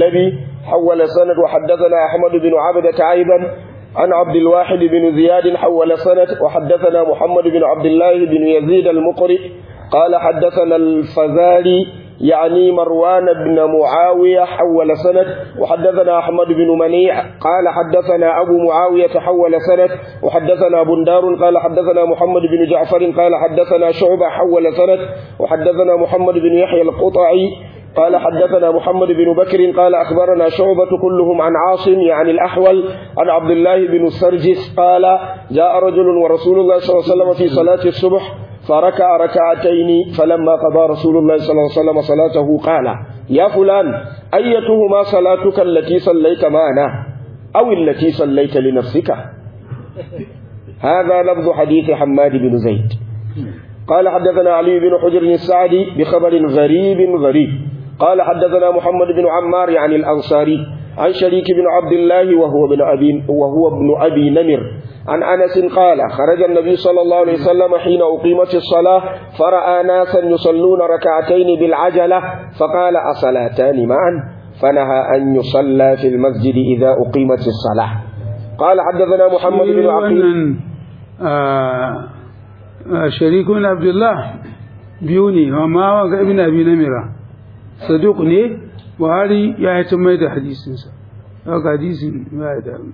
النبي حول السند وحدثنا أحمد بن عبدة أيضا عن عبد الواحد بن زياد حول السند وحدثنا محمد بن عبد الله بن يزيد المقرئ قال حدثنا الفزاري يعني مروان بن معاوية حول سند وحدثنا أحمد بن منيع قال حدثنا أبو معاوية حول سند وحدثنا بندار قال حدثنا محمد بن جعفر قال حدثنا شعبة حول سند وحدثنا محمد بن يحيى القطعي قال حدثنا محمد بن بكر قال أخبرنا شعبة كلهم عن عاصم يعني الأحول عن عبد الله بن السرجس قال جاء رجل ورسول الله صلى الله عليه وسلم في صلاة الصبح فركع ركعتين فلما قضى رسول الله صلى الله عليه وسلم صلاته قال يا فلان أيتهما صلاتك التي صليت معنا أو التي صليت لنفسك هذا لفظ حديث حماد بن زيد قال حدثنا علي بن حجر السعدي بخبر غريب غريب قال حدثنا محمد بن عمار يعني الأنصاري عن شريك بن عبد الله وهو ابن أبي وهو ابن أبي نمر عن أنس قال خرج النبي صلى الله عليه وسلم حين أقيمت الصلاة فرأى ناسا يصلون ركعتين بالعجلة فقال أصلاتان معا فنهى أن يصلى في المسجد إذا أقيمت الصلاة قال حدثنا محمد بن عقيل شريك بن عبد الله بيوني وما ابن أبي نمرة صدوق ne buhari ya yi mai da hadisinsa haka hadisin ya yi da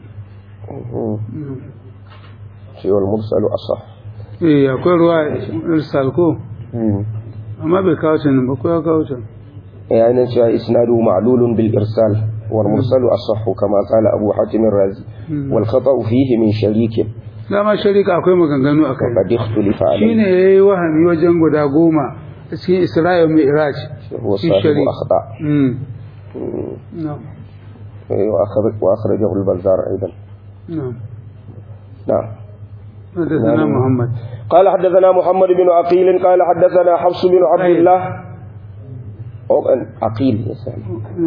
cewar mursalu asah eh akwai ruwa irsal ko amma bai kawo can ba ko ya kawo can ya yi cewa isnadu ma'lulun bil irsal wal mursalu asah kama qala abu hatim ar-razi wal khata'u fihi min sharikin dama sharika akwai maganganu a kai qad ikhtulifa alayhi shine yayi wahami wajen guda goma a cikin Isra'il mai Iraj هو صاحب أخطاء نعم وأخرجه البزار أيضا نعم نعم حدثنا محمد قال حدثنا محمد بن عقيل قال حدثنا حفص بن عبد الله عقيل يا سلام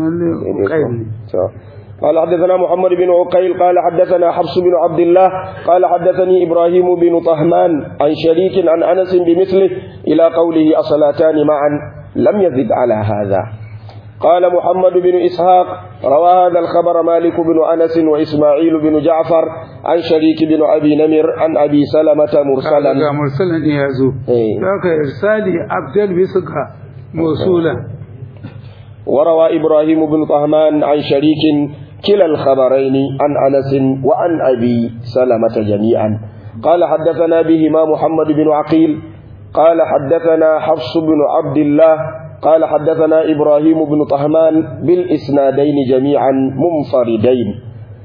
قال حدثنا محمد بن عقيل قال حدثنا حفص بن عبد الله قال حدثني إبراهيم بن طهمان عن شريك عن أنس بمثله إلى قوله أصلاتان معا لم يزد على هذا قال محمد بن إسحاق روى هذا الخبر مالك بن أنس وإسماعيل بن جعفر عن شريك بن أبي نمر عن أبي سلمة مرسلا مرسلا يازو ذاك إرسالي أبدل بسقها موصولا وروى إبراهيم بن طهمان عن شريك كلا الخبرين عن أنس وعن أبي سلمة جميعا قال حدثنا بهما محمد بن عقيل قال حدثنا حفص بن عبد الله قال حدثنا إبراهيم بن طهمان بالإسنادين جميعا منفردين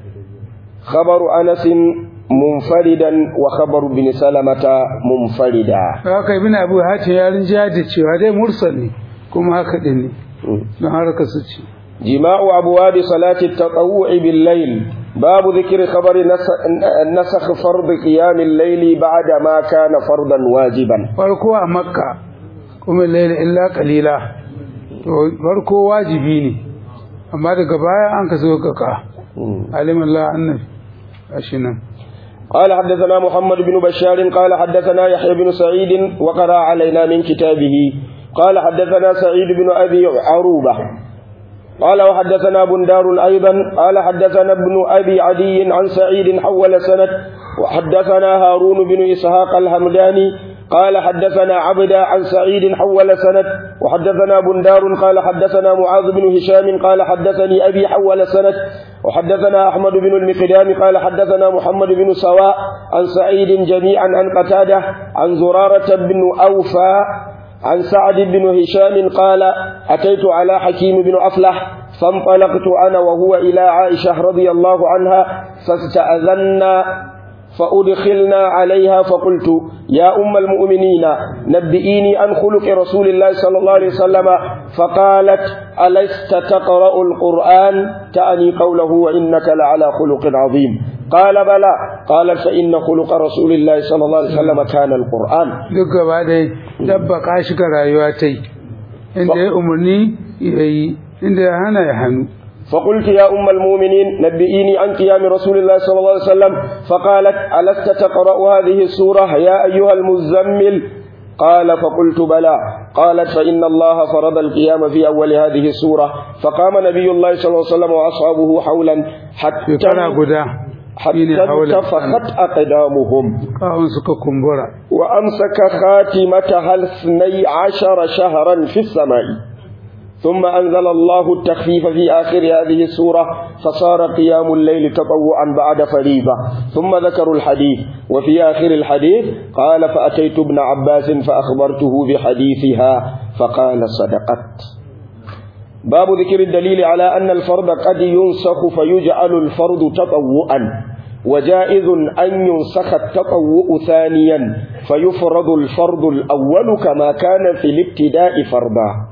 خبر أنس منفردا وخبر بن سلمة منفردا haka ibn abu hatim ya rinja da cewa dai mursal ne kuma haka din ne don harka su ce جماع أبواب صلاة التطوع بالليل باب ذكر خبر نسخ فرض قيام الليل بعد ما كان فرضا واجبا farko a makka kuma laila illa qalila to farko wajibi ne amma daga baya an ka zo kaka alim Allah annabi ashinan قال حدثنا محمد بن بشار قال حدثنا يحيى بن سعيد وقرأ علينا من كتابه قال حدثنا سعيد بن أبي عروبة قال وحدثنا بندار أيضا قال حدثنا ابن أبي عدي عن سعيد حول سنة وحدثنا هارون بن إسحاق الهمداني قال حدثنا عبدا عن سعيد حول سند وحدثنا بندار قال حدثنا معاذ بن هشام قال حدثني أبي حول سند وحدثنا أحمد بن المقدام قال حدثنا محمد بن سواء عن سعيد جميعا عن قتادة عن زرارة بن أوفى عن سعد بن هشام قال أتيت على حكيم بن أفلح فانطلقت أنا وهو إلى عائشة رضي الله عنها فاستأذنا فأدخلنا عليها فقلت يا أم المؤمنين نبئيني عن خلق رسول الله صلى الله عليه وسلم فقالت ألست تقرأ القرآن تأني قوله وإنك لعلى خلق عظيم قال بلى قال فإن خلق رسول الله صلى الله عليه وسلم كان القرآن duk gaba dai dabbaka shi ga rayuwa ta yi inda ya umarni ya yi inda ya hana ya hannu فقلت يا أم المؤمنين نبئيني عن قيام رسول الله صلى الله عليه وسلم فقالت ألست تقرأ هذه السورة يا أيها المزمل قال فقلت بلى قالت فإن الله فرض القيام في أول هذه السورة فقام نبي الله صلى الله عليه وسلم وأصحابه حولا حتى shekara guda shine حتى haula انتفخت أقدامهم kawun suka kumbura وأمسك خاتمتها الاثني عشر شهرا في السماء ثم أنزل الله التخفيف في آخر هذه السورة فصار قيام الليل تطوعا بعد فريضة ثم ذكروا الحديث وفي آخر الحديث قال فأتيت ابن عباس فأخبرته بحديثها فقال صدقت باب ذكر الدليل على أن الفرض قد ينسخ فيجعل الفرض تطوعا وجائز أن ينسخ التطوع ثانيا فيفرض الفرض الأول كما كان في الابتداء فرضا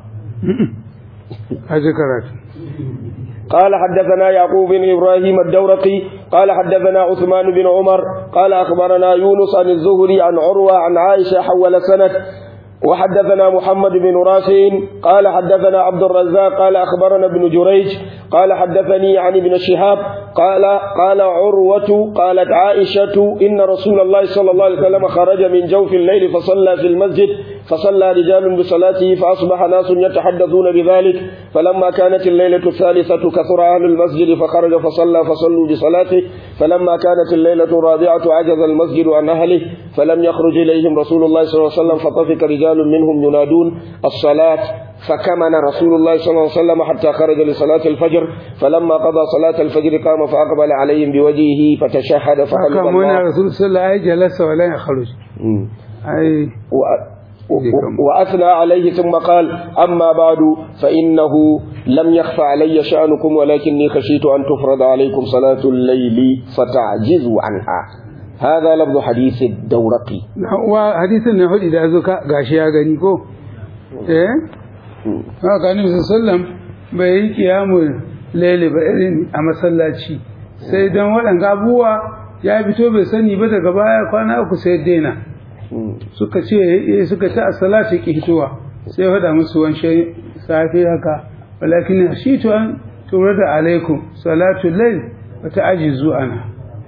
haji karatu قال حدثنا يعقوب بن إبراهيم الدورقي قال حدثنا عثمان بن عمر قال أخبرنا يونس عن الزهري عن عروة عن عائشة حول سنة وحدثنا محمد بن رافع قال حدثنا عبد الرزاق قال أخبرنا ابن جريج قال حدثني عن ابن شهاب قال قال عروة قالت عائشة إن رسول الله صلى الله عليه وسلم خرج من جوف الليل فصلى في المسجد فصلى رجال بصلاته فأصبح ناس يتحدثون بذلك فلما كانت الليلة الثالثة كثر أهل المسجد فخرج فصلى فصلوا بصلاته فلما كانت الليلة الرابعة عجز المسجد عن أهله فلم يخرج إليهم رسول الله صلى الله عليه وسلم فطفق رجال منهم ينادون الصلاة فكمن رسول الله صلى الله عليه وسلم حتى خرج لصلاة الفجر فلما قضى صلاة الفجر قام فأقبل عليهم بوجهه فتشهد فحمد haka muna الله rasul sallallahu alaihi jalasa wala ya kharuj مم. ai و- و- وأثنى عليه ثم قال أما بعد فإنه لم يخف علي شأنكم ولكني خشيت أن تفرض عليكم صلاة الليل فتعجزوا عنها هذا لفظ حديث الدورقي wa hadisin na hudu da zo ka gashi ya gani ko eh haka annabi sallam bai yi kiyamu laili ba irin a masallaci sai dan waɗanga abubuwa ya fito bai sani ba daga baya kwana uku sai daina suka ce eh, suka ta as-salatu ki hitowa sai ya faɗa musu wancan safi haka walakin hashitu an turada alaikum salatu layl wa ta'jizu ana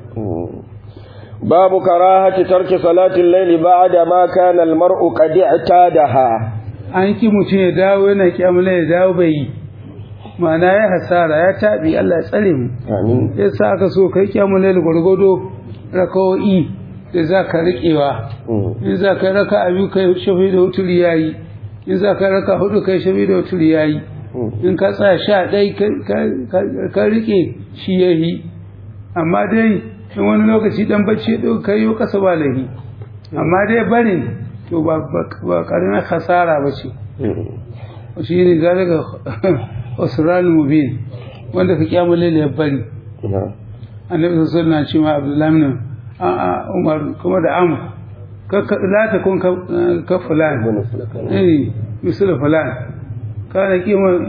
باب كراهة ترك صلاة الليل بعد ما كان المرء قد اعتادها an ki mutum ya dawo yana kyamula ya dawo bai yi ma'ana ya hasara ya taɓi Allah ya tsare mu آمين ya sa aka so kai kyamula da gwargwado rakawo'i da za ka riƙewa in za ka raka abu kai shafi da wuturi ya yi in za ka raka hudu kai shafi da wuturi ya yi in ka tsaya sha ɗai ka- ka- ka riƙe shi ya yi amma dai in wani lokaci dan bacci ya ɗauka kai yau kasa ba lahi amma dai barin to ba ba ƙaramin hasara ba ce shi ne zalika usral mubin wanda ka kyamu laila ya bari annabi sallallahu alaihi wasallam ce ma abdullahi ibn a a umar kuma da amr ka ka- la ta kun ka ka fulan eh misal fulan kana kima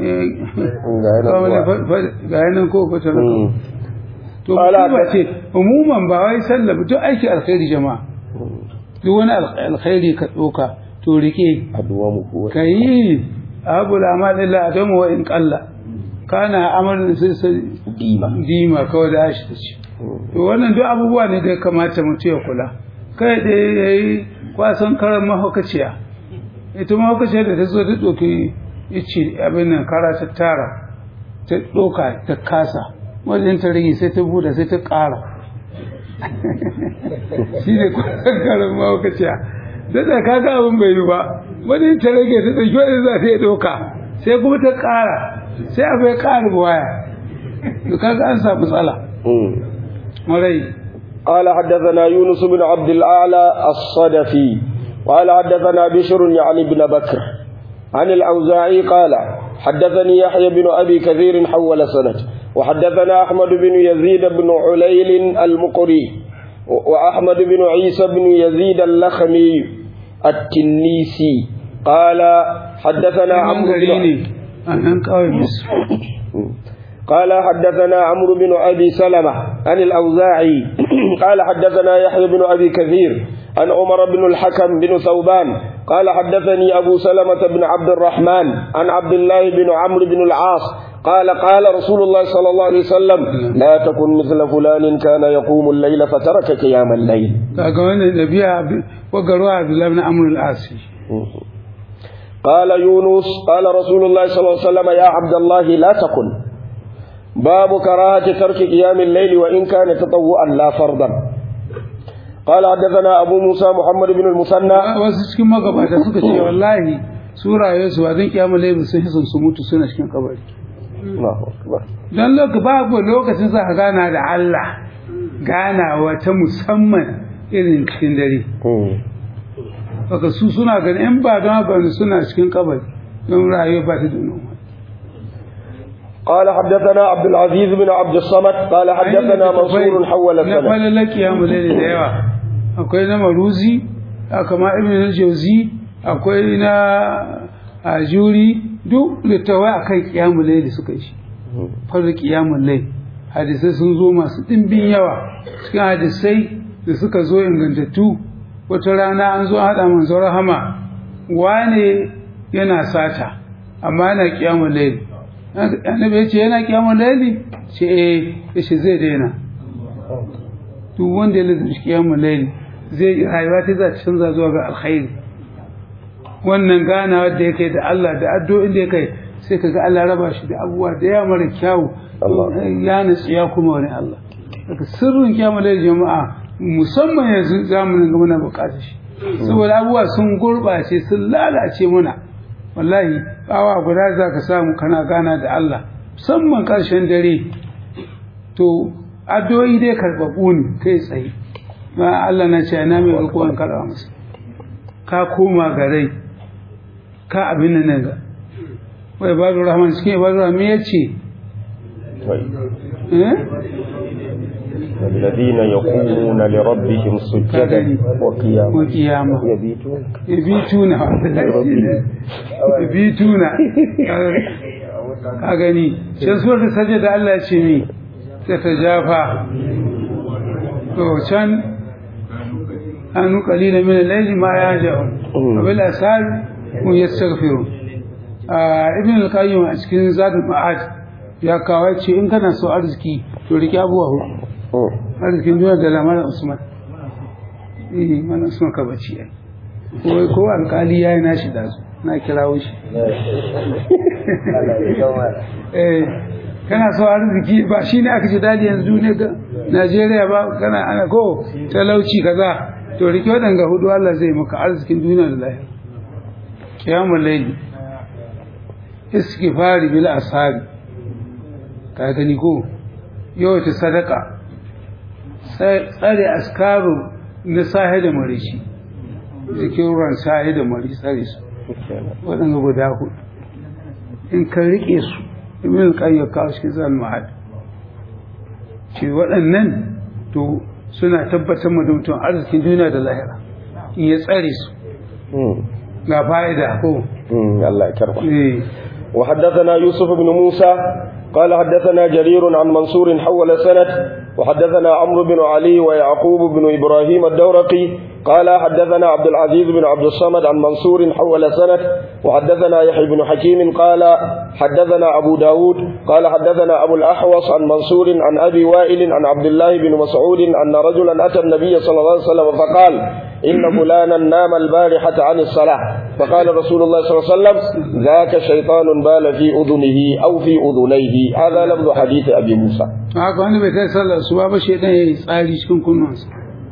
ga yanan ko fata to Ala ba ka- ce umuman ba wai sallah ba, duk aiki alkhairi jama'a duk wani al- alkhairi ka doka to rike أدوام قوة ka yi abu amal illa adamu wa in qalla kana amalin sai sai ديمة dima kawai da shi ce to wannan duk abubuwa ne da ya kamata mutum ya kula kai da yayi kwasan karan mahaukaciya ita mahaukaciya da ta zo ta ɗauki ice abin nan kara ta tara ta ɗauka ta kasa wajen ta rage sai ta buɗe sai ta ƙara shi ne kwasan karan mahaukaciya da da kaga abin bai yi ba wajen ta rage ta ɗauki wajen za ta yi ɗauka sai kuma ta ƙara sai abu ya ƙara waya to kaga an samu matsala marai قال حدثنا يونس بن عبد الأعلى الصدفي قال حدثنا بشر يعني بن بكر عن الأوزاعي قال حدثني يحيى بن أبي كثير حول سنة وحدثنا أحمد بن يزيد بن عليل المقري وأحمد بن عيسى بن يزيد اللخمي التنيسي قال حدثنا an عمرو gari بن ne a nan kawai musu قال حدثنا عمرو بن أبي سلمة عن الأوزاعي قال حدثنا يحيى بن أبي كثير عن عمر بن الحكم بن ثوبان قال حدثني أبو سلمة بن عبد الرحمن عن عبد الله بن عمرو بن العاص قال قال رسول الله صلى الله عليه وسلم لا تكن مثل فلان كان يقوم الليل فترك قيام الليل kaga wannan nabiya wagarwa abdullahi na amrul asi قال يونس قال رسول الله صلى الله عليه وسلم يا عبد الله لا تكن باب كراهة ترك قيام الليل وإن كان تطوعا لا فرضا قال حدثنا أبو موسى محمد بن المثنى wasu cikin magabata suka ce wallahi su rayuwarsu ba don kiyama laifin sun hisan su mutu suna cikin kabari الله أكبر don lokaci babu lokacin za ka gana da Allah ganawa ta musamman irin cikin dare baka su suna ganin in ba don haka ne suna cikin kabari don rayuwa ba ta da noma قال حدثنا عبد العزيز بن عبد الصمد قال حدثنا منصور حول na السنة falala kiyamu laili da yawa akwai na maruzi kama ibn al-jawzi akwai na ajuri duk littawai akan kiyamu laili suka yi shi farda kiyamun laili hadisai sun zo masu ɗimbin yawa cikin hadisai da suka zo ingantattu wata rana an zo haɗa manzo rahama wane yana sata amma yana kiyamun laili annabi ya ce yana kiyamun laili ce eh ya ce zai daina duk wanda ya lazimci kiyamun laili zai rayuwa ta za ta canza zuwa ga alkhairi wannan ganawa da ya kai da Allah da addu'o'in da ya kai sai ka ga Allah raba shi da abubuwa da ya mara kyawu ya nutsu ya kuma wani Allah daga sirrin kiyamun laili jama'a musamman yanzu zamanin ga muna bukatar shi saboda abubuwa sun gurɓace sun lalace muna wallahi awa guda za ka samu kana gana da Allah musamman ƙarshen dare to addu'o'i dai karɓaɓɓu ne kai tsaye ma Allah na ce na mai rikuwan karɓa masa ka koma ga rai ka abin nan ga wai ibadu rahman cikin ibadu rahman ya ce eh الذين يقومون لربهم سجدا وقياما وقياما يبيتون yabituna yabituna ka gani can suwar da sajda da Allah ya ce mi ta tajafa to can anu qalila min al-layli ma yahjaun bil asar mun yastaghfiru ibn al-qayyim a cikin zadul ma'ad ya kawo ce in kana so arziki to riki abuwa hudu arzikin duniya da lamarin usman eh mana usman ka bace ai ko ko alkali yayi nashi da su na kirawo shi eh kana so arziki ba shine aka ji dadi yanzu ne ga Najeriya ba kana ana ko talauci kaza to rike wadanga hudu Allah zai maka arzikin duniya da lahira kiyamul layli istighfari bil asari ka gani ko yawaita sadaka tsare askaru na sahi da marishi jikin ruwan sahi da mari tsare su waɗanda guda hudu in ka riƙe su ibn qayyim kawo shi zan mahad ce waɗannan to suna tabbatar da mutum arzikin duniya da lahira in ya tsare su ga fa'ida ko الله يكرمك eh وحدثنا يوسف بن موسى قال حدثنا جرير عن منصور حول سند وحدثنا عمرو بن علي ويعقوب بن إبراهيم الدورقي قال حدثنا عبد العزيز بن عبد الصمد عن منصور حول سند وحدثنا يحيى بن حكيم قال حدثنا أبو داود قال حدثنا أبو الأحوص عن منصور عن أبي وائل عن عبد الله بن مسعود أن رجلا أتى النبي صلى الله عليه وسلم فقال إن فلانا نام البارحة عن الصلاة فقال رسول الله صلى الله عليه وسلم ذاك شيطان بال في أذنه أو في أذنيه هذا لفظ حديث أبي موسى haka wani bai kai sallar su ba shaidan ya yi tsari cikin kunnuwansa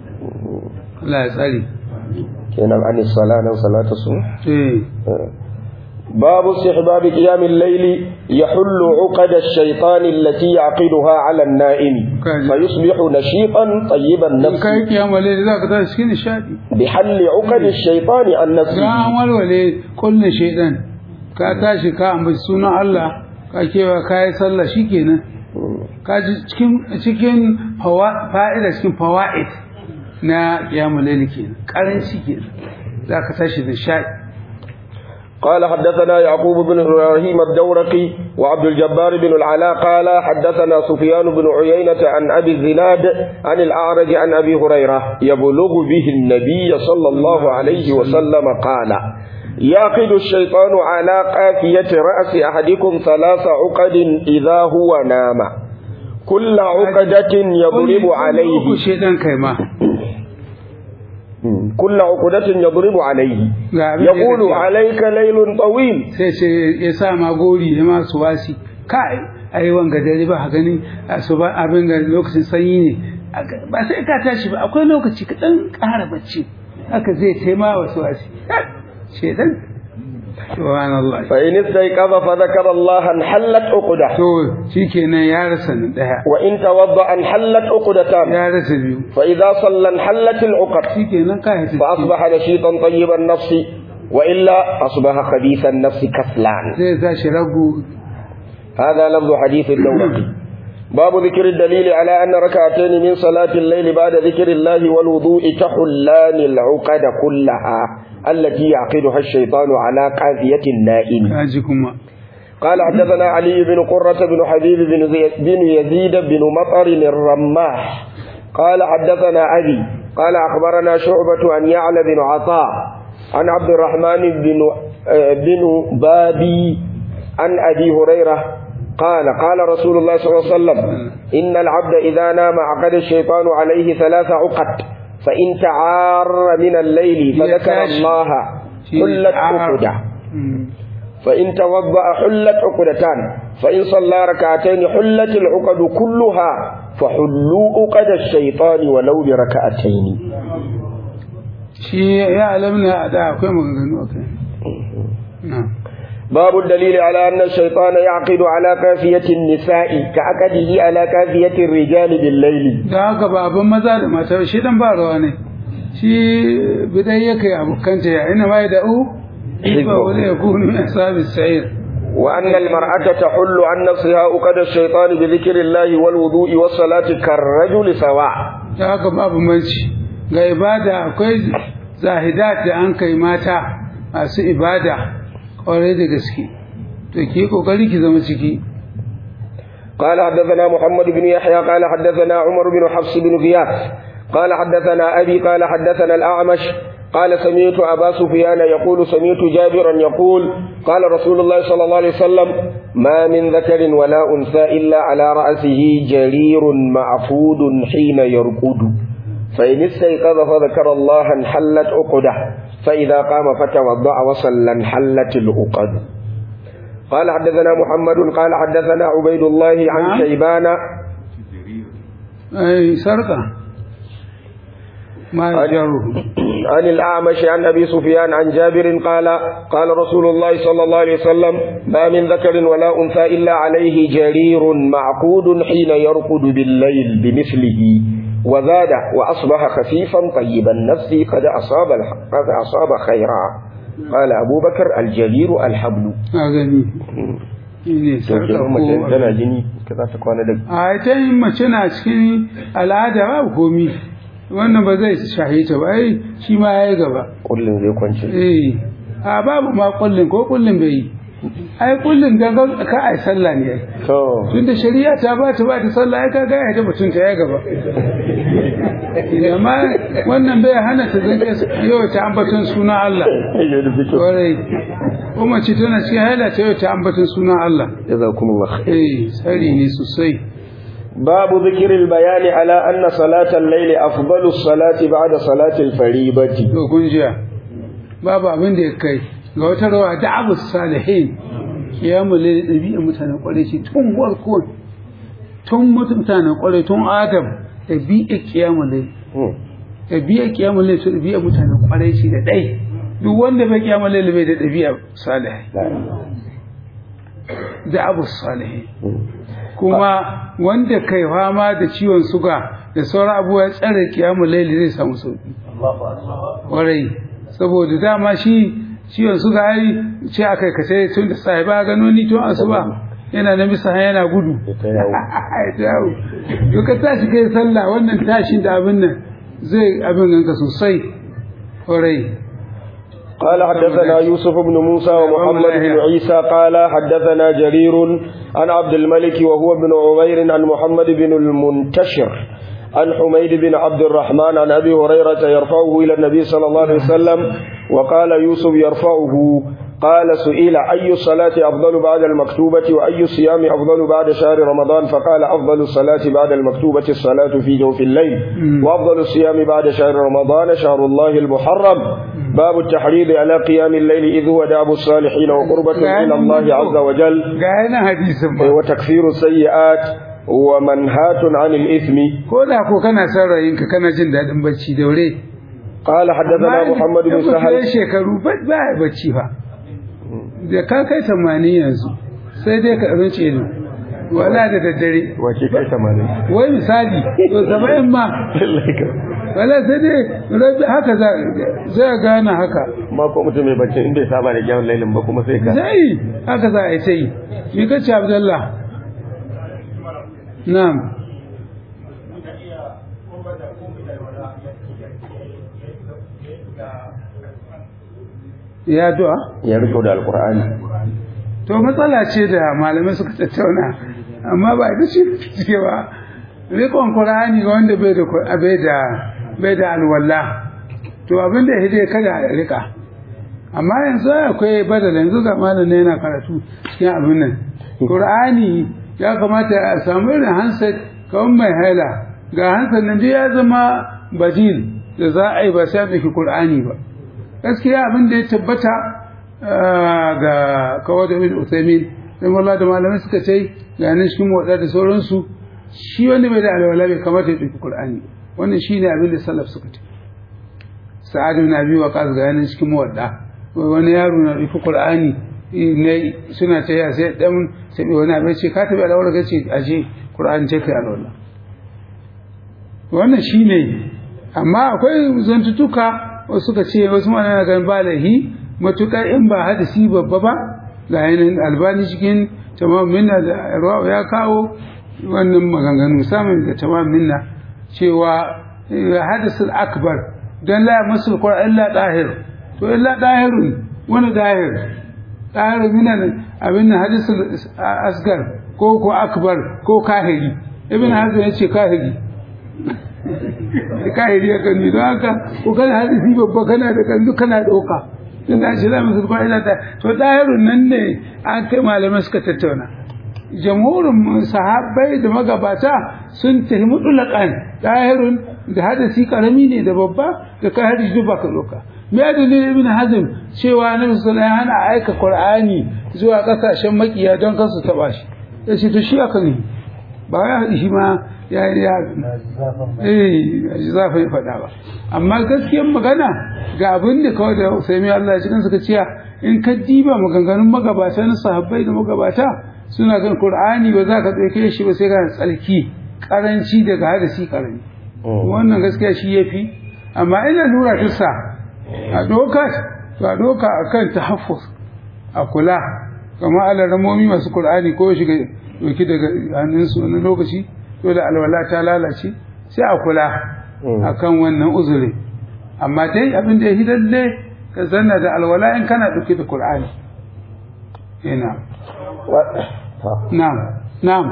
Allah ya tsari كان عن الصلاة أو صلاة الصبح eh باب استحباب قيام الليل يحل عقد الشيطان التي يعقدها على النائم كاجي. فيصبح نشيطا طيب in النفس kai kiyama laili za ka tashi cikin nishadi بحل عقد الشيطان عن ga نفسه an walwale kullun shaidan ka tashi ka ambaci sunan Allah ka kewa ka yi sallah shikenan ka ji cikin cikin fawa- fa'ida cikin fawaid na kiyama laili kenan karanci kenan za ka tashi nishadi قال حدثنا يعقوب بن إبراهيم الدورقي وعبد الجبار بن العلاء قال حدثنا سفيان بن عيينة عن أبي الزناد عن الأعرج عن أبي هريرة يبلغ به النبي صلى الله عليه وسلم قال يعقد الشيطان على قافية رأس أحدكم ثلاث عقد إذا هو نام كل عقدة يضرب عليه shaidan kai ma كل عقدة يضرب عليه ga abin da ya يقول gajiya. عليك ليل طويل sai ce ya sa ma gori ya ma su wasi kai ai wanga dare ba ka gani a su ba abin ga lokacin sanyi ne Aka- ba sai ka tashi ba akwai lokaci ka dan ƙara bacci haka zai taima wa su wasi shedan subhanallah فإن استيقظ فذكر الله انحلت عقدة to shikenan ya rasa na daya وإن توضأ انحلت عقدتان ya rasa biyu فإذا صلى انحلت العقد shikenan ka hita فأصبح نشيطا طيب النفس وإلا أصبح خبيث النفس كسلان zai tashi ragu هذا لفظ حديث الدورقي باب ذكر الدليل على أن ركعتين من صلاة الليل بعد ذكر الله والوضوء تحلان العقد كلها التي يعقدها الشيطان على قافية النائم kaji kuma قال حدثنا علي بن قرة بن حبيب بن, زي- بن يزيد بن مطر الرماح قال حدثنا أبي قال أخبرنا شعبة عن يعلى بن عطاء عن عبد الرحمن بن آه، بن بابي عن أبي هريرة قال قال رسول الله صلى الله عليه وسلم إن العبد إذا نام عقد الشيطان عليه ثلاث عقد فإن تعار من الليل فذكر يتاش. الله حلت عقده Mm. فإن توضأ حلت عقدتان فإن صلى ركعتين حلت العقد كلها فحلوا عقد الشيطان ولو بركعتين shi ya alamna da akwai maganganu akai na'am باب الدليل على أن الشيطان يعقد على كافية النساء كعقده على كافية الرجال بالليل da haka ba abin maza da mata ba, shi dan ba rawa ne shi bidai yake abokanta ya ina ma da u ba wani ya kunu min ashabi sa'ir وأن المرأة تحل عن نفسها عقد الشيطان بذكر الله والوضوء والصلاة كالرجل سواء da haka babu manci ga ibada akwai zahidat da an kai mata masu ibada kwarai da gaske to ki kokari ki zama ciki قال حدثنا محمد بن يحيى قال حدثنا عمر بن حفص بن غياث قال حدثنا أبي قال حدثنا الأعمش قال سمعت أبا سفيان يقول سمعت جابرا يقول قال رسول الله صلى الله عليه وسلم ما من ذكر ولا أنثى إلا على رأسه جرير معفود حين يرقد فإن استيقظ فذكر الله انحلت عقده فإذا قام فتوضأ وصلى انحلت العقد قال حدثنا محمد قال حدثنا عبيد الله عن نعم. شيبان ai sarka ma عن- jaru عن الأعمش عن أبي سفيان عن جابر قال قال رسول الله صلى الله عليه وسلم ما من ذكر ولا أنثى إلا عليه جرير معقود حين يرقد بالليل بمثله وزاد وأصبح خفيفا طيب النفس قد أصاب الح- قد أصاب خيرا قال أبو بكر الجرير الحبل a gani ne sarka ko tana jini ka za ta kwana da a ita yin mace na cikin al'ada babu komi wannan ba zai shahi ta ba ai shi ma ya yi gaba kullum zai kwance eh a babu ma kullin ko kullin bai yi ai kullin gangan ka ai sallah ne ai to tunda shari'a ta ba ta ba ta sallah ai kaga ai ta mutun ta ya gaba amma wannan bai hana ta zanke yau ta ambaton suna Allah kwarai kuma ce tana cikin haila ta yau ta ambaton suna Allah jazakumullah khair eh tsari ne sosai باب ذكر البيان على أن صلاة الليل أفضل الصلاة بعد صلاة الفريضة to kun jiya babu abin da ya kai ga wata rawa da abu salihin kiyamu laili ɗabi'a mutanen kwarai ce tun warko tun mutanen kwarai tun adam ɗabi'a kiyamu laili ɗabi'a kiyamu laili to ɗabi'a mutanen kwarai ce da ɗai duk wanda bai kiyamu laili bai da ɗabi'a salihai da abu salihin kuma wanda kai fama da ciwon suga da sauran abubuwa ya tsare kiyamu laili zai samu sauki kwarai saboda dama shi ciwon suga ai ce akai ka sai tun da sai ba gano ni tun asuba yana na bisa yana gudu ya dawo to ka tashi kai sallah wannan tashin da abin nan zai abin ganka sosai kwarai قال حدثنا يوسف بن موسى ومحمد بن عيسى قال حدثنا جرير عن عبد الملك وهو بن عمير عن محمد بن المنتشر عن حميد بن عبد الرحمن عن أبي هريرة يرفعه إلى النبي صلى الله عليه وسلم وقال يوسف يرفعه قال سئل أي الصلاة أفضل بعد المكتوبة وأي الصيام أفضل بعد شهر رمضان فقال أفضل الصلاة بعد المكتوبة الصلاة في جوف الليل وأفضل الصيام بعد شهر رمضان شهر الله المحرم باب التحريض على قيام الليل إذ هو داب الصالحين وقربة إلى الله عز وجل غاينا حديث وتكفير السيئات ومنهات عن الإثم ko da ko kana son rayinka kana jin daɗin bacci daure قال حدثنا محمد بن سهل سهل shekaru ba ba ya bacci fa da ka kai tamanin yanzu sai dai ka rince ido wala da daddare wace kai tamanin wai misali to saba'in ma wala sai dai rabi haka za zai gana haka ma ko mutum mai bacci in bai saba da gyawon lailin ba kuma sai ka zai haka za a yi ta yi ni ka ce abdallah na'am ya du'a ya riko da alkur'ani to matsala ce da malamai suka tattauna amma ba ita ce cike ba rikon qur'ani ga wanda bai da Qur- bai da bai da alwala to abin da yake kada a rika amma yanzu akwai badala yanzu ga malamin yana karatu cikin abin nan qur'ani ya kamata a samu irin handset kawai mai haila ga handset nan duk ya zama badil da za a yi ba sai a ɗauki qur'ani ba gaskiya abin da ya tabbata ah, ga kawai da bin Uthaymin sai wallah da malamai suka ce ga nan cikin motsa da sauransu shi wanda bai da alwala bai kamata ya ɗauki Qur'ani wannan shine abin da salaf suka ce Sa'ad ibn Abi Waqqas ga nan cikin motsa wani yaro na ɗauki Qur'ani ne suna ta ya sai dan sai wani abin ce ka tabi alwala ka ce aje Qur'ani ce kai alwala wannan shine amma akwai zantutuka wasu suka ce wasu mana ganin ba laihi matuƙar in ba hadisi babba ba ga yanayin albani cikin tamam minna da ruwa ya kawo wannan maganganu samun da tamam minna cewa hadisul akbar dan la masul qur'an illa dahir to illa dahirun wani dahir dahir min abin hadisul asgar ko ko akbar ko kahiri ibn hazm yace kahiri kahiri ya kanu don haka ko kana hadisi babba kana da kanzu kana ɗauka tun da shi zamu sulkwa ila ta to dahirun nan ne an kai malamai suka tattauna jamhurin sahabbai da magabata sun tafi mutulakan dahirun da hadisi karami ne da babba da kai hadisi duk baka ɗauka me ya dalilin ibn hazm cewa nabi sallallahu alaihi wasallam ana aika qur'ani zuwa kasashen makiya don kansu taba shi yace to shi aka ne ba ya haɗi shi ma ya ya eh zafa ya faɗa ba amma gaskiyar magana ga abin da kawai da Usaimi Allah ya cikin suka ciya in ka diba maganganun magabata na sahabbai da magabata suna gan Qur'ani ba za ka ɗauke shi ba sai ka tsalki karanci daga hadisi karami wannan gaskiya shi yafi amma ina lura ta sa a doka to a doka akan tahaffuz a kula kamar alaramomi masu Qur'ani ko shiga doki daga hannunsu wani lokaci dole alwala ta lalace sai a kula akan wannan uzuri amma dai abin da ya hidalle ka zanna da alwala in kana dauke da Qur'ani ina na'am na'am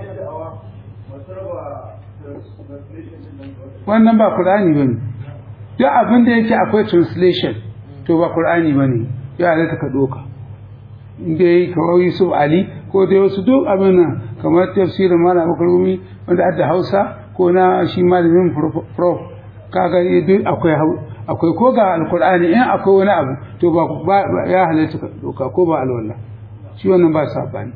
wannan ba Qur'ani bane duk abin da yake akwai translation to ba Qur'ani bane ya halatta ka doka dai kawai Yusuf Ali ko dai wasu duk abin nan kamar tafsirin malam Abubakar Gumi wanda adda Hausa ko na shi malamin prof kaga duk akwai akwai ko ga alkur'ani in akwai wani abu to ba ya halatta ka doka ko ba alwala shi wannan ba sabani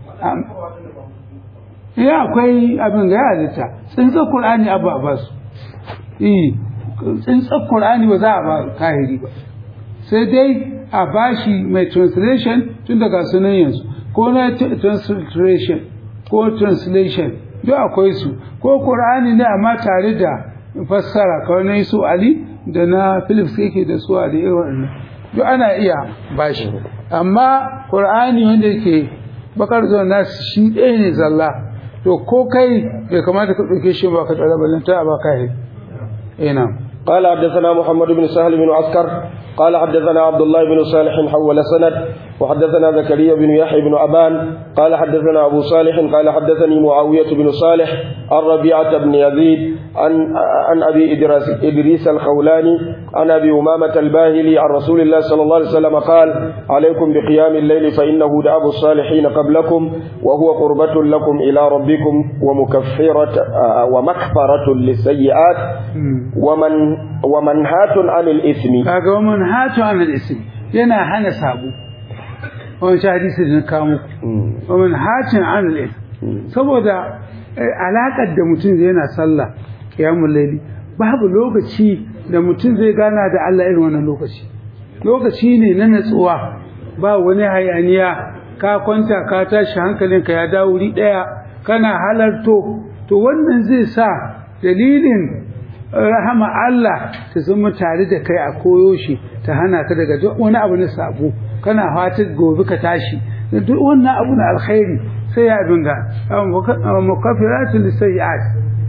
ya akwai abin da ya halatta tsintsar qur'ani abu a ba su eh tsintsar qur'ani ba za a ba kahiri ba sai dai a bashi mai translation tun daga sunan yanzu ko na translation ko translation duk akwai su ko qur'ani ne amma tare da fassara kawai na su ali da na philips yake da su ali irin duk ana iya bashi amma qur'ani wanda yake bakar zuwa nasu shi ɗaya ne zalla to ko kai bai kamata ka ɗauke shi ba ka tsara ballanta a baka yi ina قال حدثنا محمد بن سهل بن عسكر قال حدثنا عبد الله بن صالح حول سند وحدثنا زكريا بن يحيى بن أبان قال حدثنا أبو صالح قال حدثني معاوية بن صالح عن ربيعة بن يزيد عن عن أبي إدريس, إدريس الخولاني عن أبي أمامة الباهلي عن رسول الله صلى الله عليه وسلم قال عليكم بقيام الليل فإنه دأب الصالحين قبلكم وهو قربة لكم إلى ربكم ومكفرة ومكفرة للسيئات ومن ومنهات عن الإثم kaga wa manhatu an al-ism yana hana sabo wannan shi hadisi da na kawo muku wa manhatun an al-ism saboda alakar da mutum zai yana sallah qiyamul layli babu lokaci da mutum zai gana da Allah irin wannan lokaci lokaci ne na natsuwa ba wani hayaniya ka kwanta ka tashi hankalinka ya dawo wuri daya kana halarto to wannan zai sa dalilin rahama Allah ta zama tare da kai a koyo shi ta hana ka daga duk wani abu na sabo kana fatan gobe ka tashi duk wannan abu na alkhairi sai ya dinga mukaffiratul lisayyi'at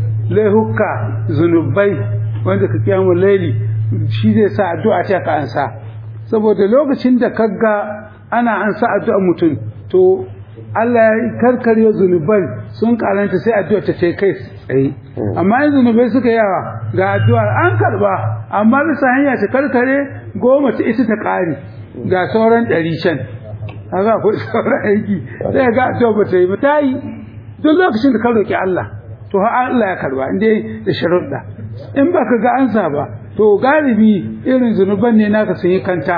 laihuka zunubai wanda ka kiyamu laili shi zai sa addu'a ta ka ansa saboda lokacin da kaga ana ansa addu'a mutum to Allah ya karkarye zunuban sun karanta sai addu'a ta kai tsaye amma in zunubai suka yawa ga addu'ar an karba amma bisa hanya ta karkare goma ta ita ta kare ga sauran ɗari can haka akwai sauran aiki sai ga addu'a ba ta yi ba ta yi duk lokacin da ka roki Allah to har Allah ya karba inda da sharuɗa in baka ga ansa ba to galibi irin zunuban ne naka sun yi kanta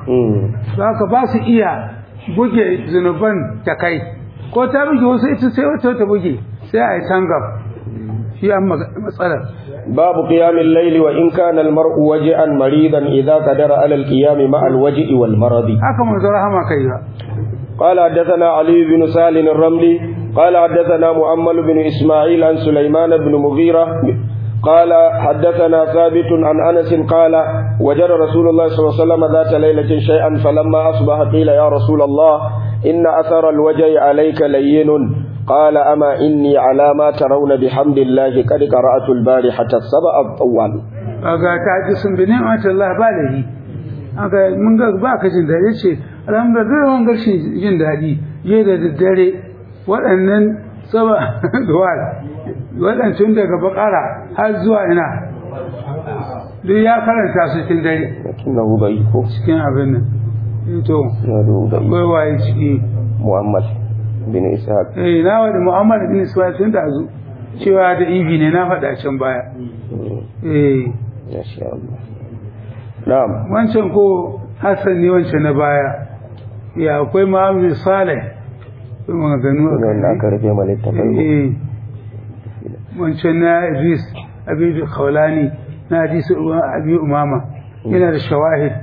za ka ba su iya buge zunuban ta kai ko ta buge wasu ita sai wata ta buge sai a yi tangam shi an matsalar باب قيام الليل وإن كان المرء وجعا مريضا إذا قدر على القيام مع الوجع والمرض haka manzo rahama kai ba قال حدثنا علي بن سالم الرملي قال حدثنا مؤمل بن إسماعيل عن سليمان بن مغيرة قال حدثنا ثابت عن أنس قال وجد رسول الله صلى الله عليه وسلم ذات ليلة شيئا فلما أصبح قيل يا رسول الله إن أثر الوجع عليك لين قال أما إني على ما ترون بحمد الله قد قرأت البارحة السبع الطوال ga ta ji sun bi ni'mat Allah ba da yi aka mun ga ba ka jin dadi ce alhamdulillah wannan garshin jin dadi je da daddare waɗannan saba duwal waɗancan daga bakara har zuwa ina duk ya karanta su cikin dare لكنه ضعيف cikin abin nan to إسناده ضعيف akwai waye ciki مؤمل بن إسحاق eh na wani muhammad bin ismail tun da zu cewa da ibi ne na faɗa can baya eh ما شاء الله نعم wancan ko hassan ne wancan na baya ya akwai muhammad salih akwai maganganu a wannan kai aka rufe ma littafai eh wancan na idris abidu khawlani na hadisi abi umama yana da shawahid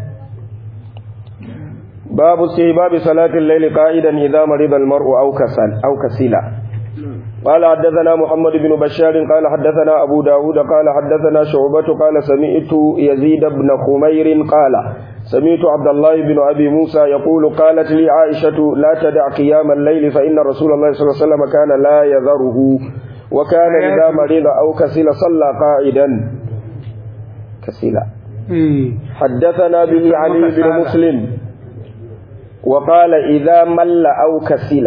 باب استحباب صلاة الليل قائدا إذا مرض المرء أو كسل أو كسلا قال حدثنا محمد بن بشار قال حدثنا أبو داود قال حدثنا شعبة قال سمعت يزيد بن خمير قال سمعت عبد الله بن أبي موسى يقول قالت لي عائشة لا تدع قيام الليل فإن رسول الله صلى الله عليه وسلم كان لا يذره وكان إذا مرض أو كسل صلى قائدا كسلا eh حدثنا به علي بن مسلم وقال إذا مل أو كسل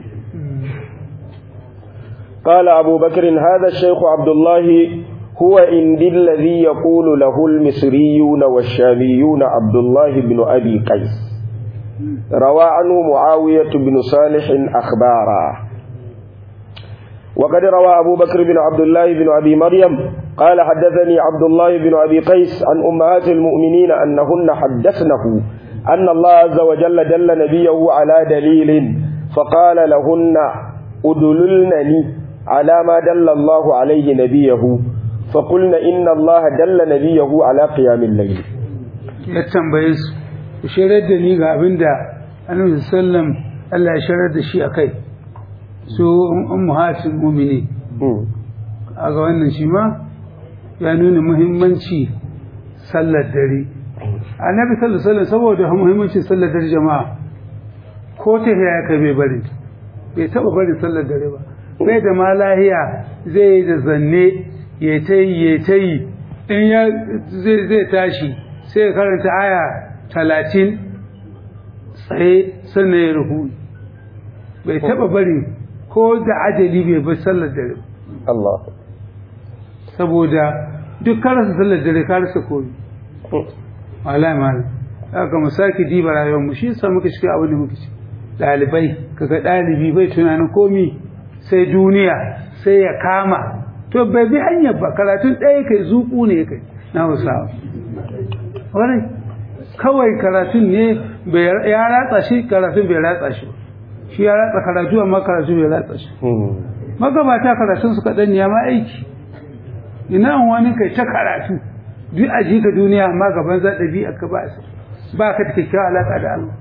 قال أبو بكر هذا الشيخ عبد الله هو عندي الذي يقول له المصريون والشاميون عبد الله بن أبي قيس روى عنه معاوية بن صالح أخبارا وقد روى أبو بكر بن عبد الله بن أبي مريم قال حدثني عبد الله بن أبي قيس عن أمهات المؤمنين أنهن حدثنه أن الله عز وجل دل نبيه على دليل فقال لهن أدللنني على ما دل الله عليه نبيه فقلنا إن الله دل نبيه على قيام الليل ya tambaye su ku shirar da ni ga abin da annabi sallam Allah ya shirar da shi akai su ummahatul mu'mini a ga wannan shi ma ya nuna muhimmanci sallar dare annabi sallallahu alaihi wasallam saboda muhimmancin sallar dare jama'a ko ta ya kai bai bari bai taba bari sallar dare ba bai da ma lahiya zai yi da zanne ya ta yi ya ta yi in ya zai zai tashi sai ya karanta aya talatin tsaye sannan ya ruhu bai taba bari ko da ajali bai bar sallar dare Allah saboda duk ka rasa sallar dare ka rasa koyi wallahi malam haka mu sake diba rayuwar mu shi yasa muka shiga abin da muka ci dalibai kaga dalibi bai tunanin komi sai duniya sai ya kama to bai bi hanyar ba karatun ɗaya kai zuku ne kai na hausawa wani kawai karatun ne ya ratsa shi karatun bai ratsa shi shi ya ratsa karatu amma karatu bai ratsa shi magabata karatun su kaɗan ya ma aiki ina wani kai ta karatu duk a ka duniya amma gaban za ɗabi'a ka ba ba ka ta kyakkyawa alaƙa da Allah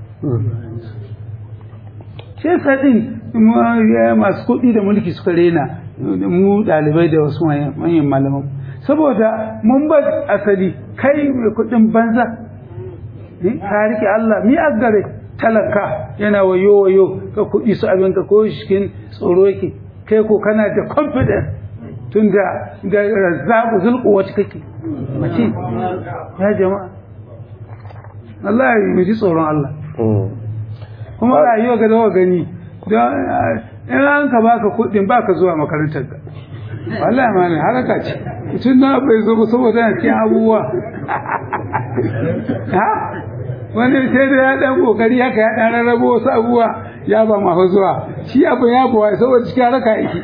shi yasa din masu kuɗi da mulki suka rena mu ɗalibai da wasu manyan malaman saboda mun ba asali kai mai kuɗin banza ka rike Allah mi gare talaka yana wayo wayo ka kuɗi su abin ka ko cikin tsoro yake kai ko kana da confidence tun da da razzaku zulku wacce kake mace ya jama'a Allah ya ji tsoron Allah kuma rayuwa ga dawa gani don in an ka baka kuɗin baka zuwa makarantar ka wallahi ma ne haraka ce mutum na bai zo ba saboda yana cikin abubuwa ha wani sai da ya dan kokari haka ya dan rarrabo wasu abubuwa ya ba ma zuwa shi abu ya bawa saboda cikin haraka yake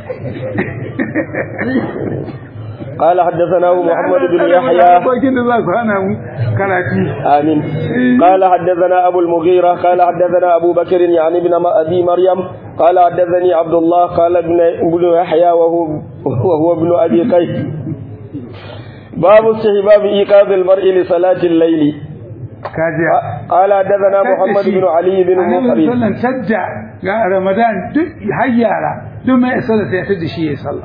قال حدثنا محمد بن يحيى آمين قال حدثنا أبو المغيرة قال حدثنا أبو بكر يعني ابن أبي مريم قال حدثني عبد الله قال ابن ابن يحيى وهو وهو ابن أبي قيس باب استحباب إيقاظ المرء لصلاة الليل قال حدثنا محمد بن علي بن مقرن شجع رمضان هيارا دم يصلي سيتد شيء يصلي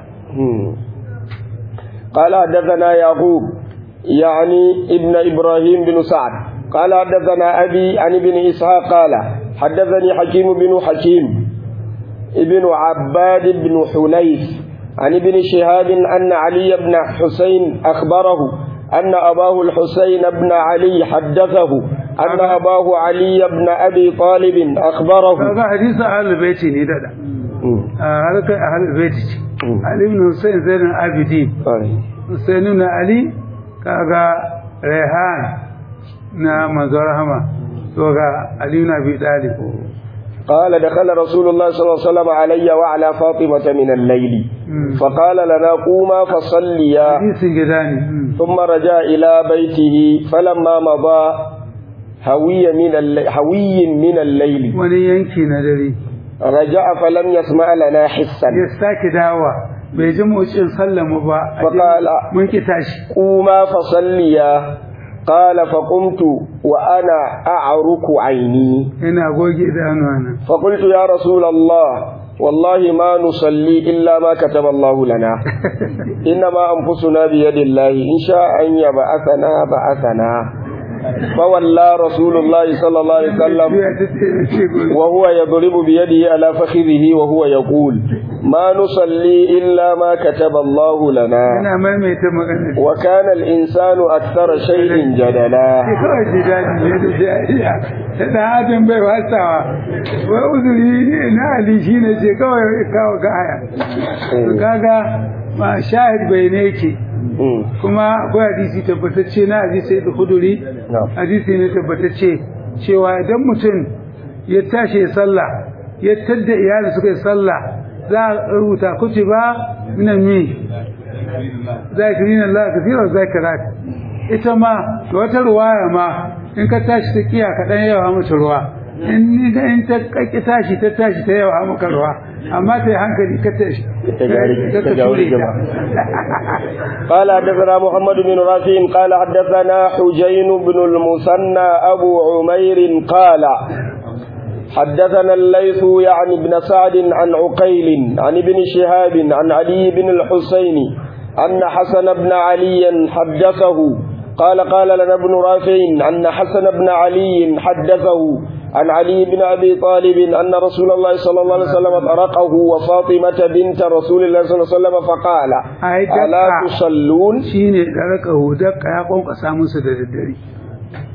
قال حدثنا يعقوب يعني ابن إبراهيم بن سعد قال حدثنا أبي عن ابن إسحاق قال حدثني حكيم بن حكيم ابن عباد بن حنيف عن ابن شهاب أن علي بن حسين أخبره أن أباه الحسين بن علي حدثه أن أباه علي بن أبي طالب أخبره هذا حديث أهل البيت نددا هذا أهل البيت علي بن حسين زين العابدين حسين بن علي كاغا ريحان na manzo rahama to ga Ali ibn Abi Talib قال دخل رسول الله صلى الله عليه وسلم علي وعلى فاطمة من الليل فقال لنا قوما فصليا ثم رجع إلى بيته فلما مضى هوي من الليل هوي من الليل ونينكي ندري رجع فلم يسمع لنا حسا يستاك دعوة بيجمع إن سلم با فقال من كتاش قوما فصليا قال فقمت وأنا أعرك عيني هنا أقول أنا فقلت يا رسول الله والله ما نصلي إلا ما كتب الله لنا إنما أنفسنا بيد الله إن شاء أن يبعثنا بعثنا فولى رسول الله صلى الله عليه وسلم وهو يضرب بيده على فخذه وهو يقول ما نصلي إلا ما كتب الله لنا وكان الإنسان أكثر شيء جدلا da adam bai wasawa wa uzuri na ali shi ne ce kawai kawo kaya kaga ma shahid bai ne yake kuma akwai hadisi tabbatacce na hadisi da huduri hadisi ne tabbatacce cewa idan mutum ya tashi ya sallah ya tadda iyali suka yi sallah za a rubuta kutuba minan mi zakirin Allah kafirar zakirat ita ma da wata ruwaya ma in ka tashi ta kiya ka dan yawa mata ruwa in ni da in ta kaki tashi ta tashi ta yawa maka ruwa amma ta yi hankali ka tashi ta ture ta قال حدثنا محمد بن رافع قال حدثنا حجين بن المثنى أبو عمير قال حدثنا الليث يعني بن سعد عن عقيل عن ابن شهاب عن علي بن الحسين أن حسن بن علي حدثه قال قال لنا ابن رافع أن حسن بن علي حدثه عن علي بن أبي طالب أن رسول الله صلى الله عليه وسلم طرقه وفاطمة بنت رسول الله صلى الله عليه وسلم فقال ألا تصلون شيني طرقه دق يا قوم قسامون سددري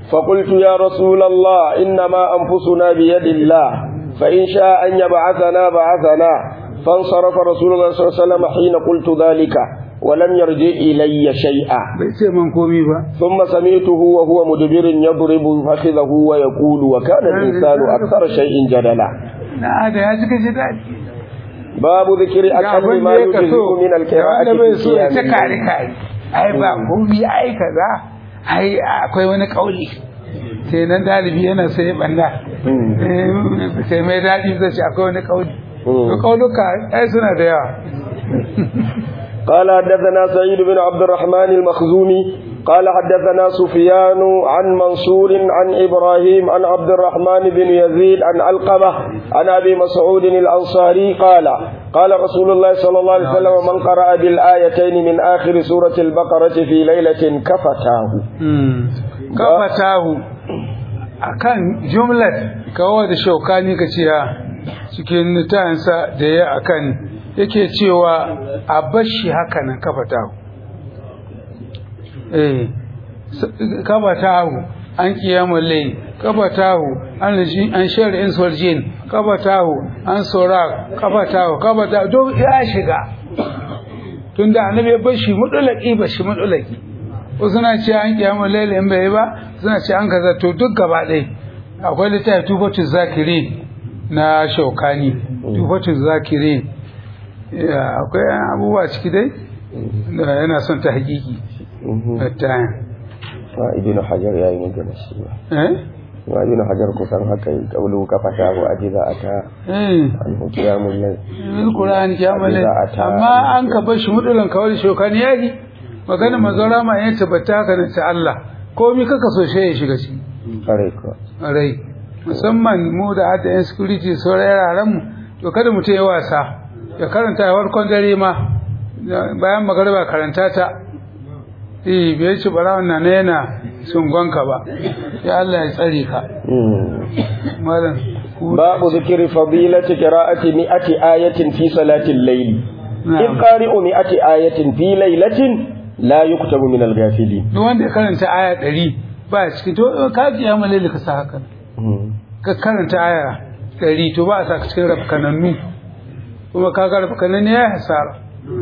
فقلت يا رسول الله إنما أنفسنا بيد الله فإن شاء أن يبعثنا بعثنا فانصرف رسول الله صلى الله عليه وسلم حين قلت ذلك ولم يرجع إلي شيئا bai ce man komi ba ثم سمعته وهو مدبر يضرب فخذه ويقول وكان الإنسان أكثر شيء جدلا na da ya cika shi daɗi باب ذكر ga أكثر abin ما da ya kaso يجزئ من القراءة wanda bai في so ya ta قيام kare الليل. kare ai ba komi ai kaza ai akwai wani kauli sai nan dalibi yana sai ya banda Eh, sai mai daɗi zai ce akwai wani kauli to kauluka ai suna da yawa قال حدثنا سعيد بن عبد الرحمن المخزومي قال حدثنا سفيان عن منصور عن إبراهيم عن عبد الرحمن بن يزيد عن علقمة عن أبي مسعود الأنصاري قال قال رسول الله صلى الله عليه وسلم من قرأ بالآيتين من آخر سورة البقرة في ليلة كفتاه kafatahu akan jumlar kawo da shaukani ka ciya cikin nutansa da ya akan yake cewa a bashi haka nan kafatahu eh s- kafatahu an kiyamul layl kafatahu an ji- an shari'in surjin kafatahu an sura kafatahu kafatahu duk ya shiga tunda annabi ya bashi mudulaki bashi mudulaki wasu suna ce an kiyamu laila in bai yi ba suna ce an kaza to duk gaba ɗaya akwai littafi tufatu zakiri na shaukani tufatu zakiri Ya, akwai abubuwa ciki dai da yana son ta hakiki da ta ibn hajar ya yi magana shi ba eh wa ibn hajar kusan haka yi kaulu kafatahu ajiza ata eh an hukiyamul layl bil qur'an kiyamu Za a ta- amma an ka bar shi mudulan kawai shaukani yayi magana mazara ma ya tabbata haka ne ta Allah komai kaka so shi ya shiga ciki kare ko rai musamman mu da hada yan security sauran yaran mu to kada mutum ya wasa ya karanta ya farkon dare ma bayan magariba karanta ta eh bai ci bara wannan ne yana sungonka ba ya Allah ya tsare ka malam ku باب ذكر فضيلة قراءة مئة آية في صلاة الليل نعم. إذ قارئ مئة آية في ليلة لا يكتب من الغافلين duk wanda ya karanta aya 100 ba cikin to ka ji ya malaili ka sa haka ka karanta aya 100 to ba a sa ka cikin rafkanannu kuma ka ga rafkanannu ya hasara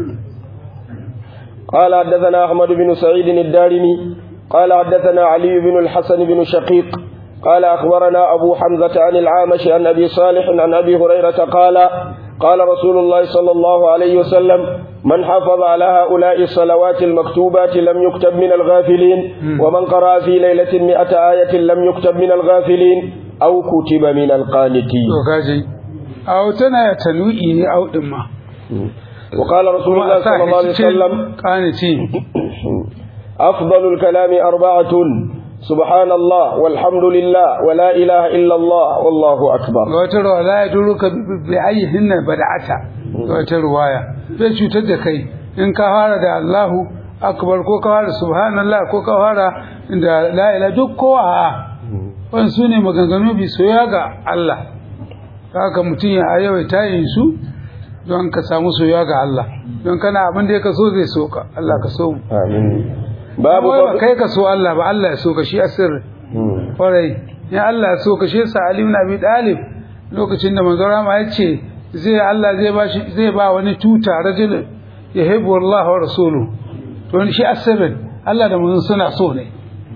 قال حدثنا أحمد بن سعيد الدارمي قال حدثنا علي بن الحسن بن شقيق قال أخبرنا أبو حمزة عن العامش عن أبي صالح عن أبي هريرة قال قال رسول الله صلى الله عليه وسلم من حافظ على هؤلاء الصلوات المكتوبات لم يكتب من الغافلين ومن قرأ في ليلة مئة آية لم يكتب من الغافلين أو كتب من القانتين to kaji au tana tanwi'i ne au din ma وقال رسول kuma الله a sa صلى الله عليه shi cikin وسلم kanici أفضل الكلام أربعة سبحان الله والحمد لله ولا إله إلا الله والله أكبر ga wata ruwa la ya duru ka bi ayyihin na bada'ata ga wata ruwaya bai cutar da kai in ka fara da Allahu akbar ko ka fara subhanallah ko ka fara da la ilaha duk kowa a wannan su ne maganganu bi soya ga Allah haka mutum ya yawaita yin su don ka samu soya ga Allah don kana abin da ya kaso zai so ka Allah ka so mu آمين باب Wai ba فضل kai ka so Allah ba Allah ya so ka shi asir مم. kwarai ya Allah ya so ka shi sa Ali ibn Abi Talib lokacin da manzo Rama ya ce zai Allah zai ba shi zai ba wani tuta rajul yahibu Allah wa rasuluhu to shi asirin Allah da manzon suna so ne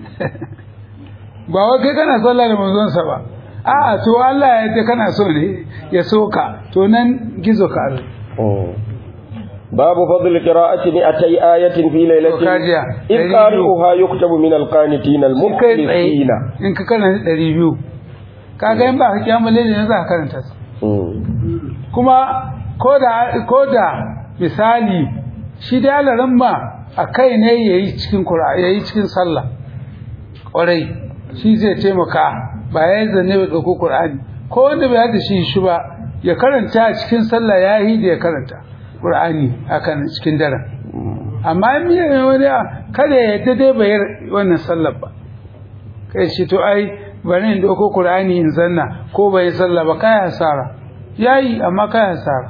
ba wai kai kana so Allah da manzon sa ba a'a to Allah ya ce kana so ne ya so ka to nan gizo ka abin مم. باب فضل قراءة مئتي آية في ليلة وكاجيا. إذ دليل. قارئها يكتب من القانتين in kai tsaye المخلصين in ka karanta ɗari biyu kaga in ba ka kyamu lalle ne za ka karanta su مم. kuma ko da ko da misali shi da alaran ma a kai ne yayi cikin qur'ani yayi cikin sallah kwarai shi zai taimaka ba ya zanne ba dauko qur'ani ko wanda bai hada shi shi ba ya karanta a cikin sallah yayi da ya karanta qur'ani akan cikin daren amma in miya wani kada ya yadda dai bai wannan sallar ba kai shi to ai bari in dauko qur'ani in zanna ko bai sallah ba kai hasara yayi amma kai hasara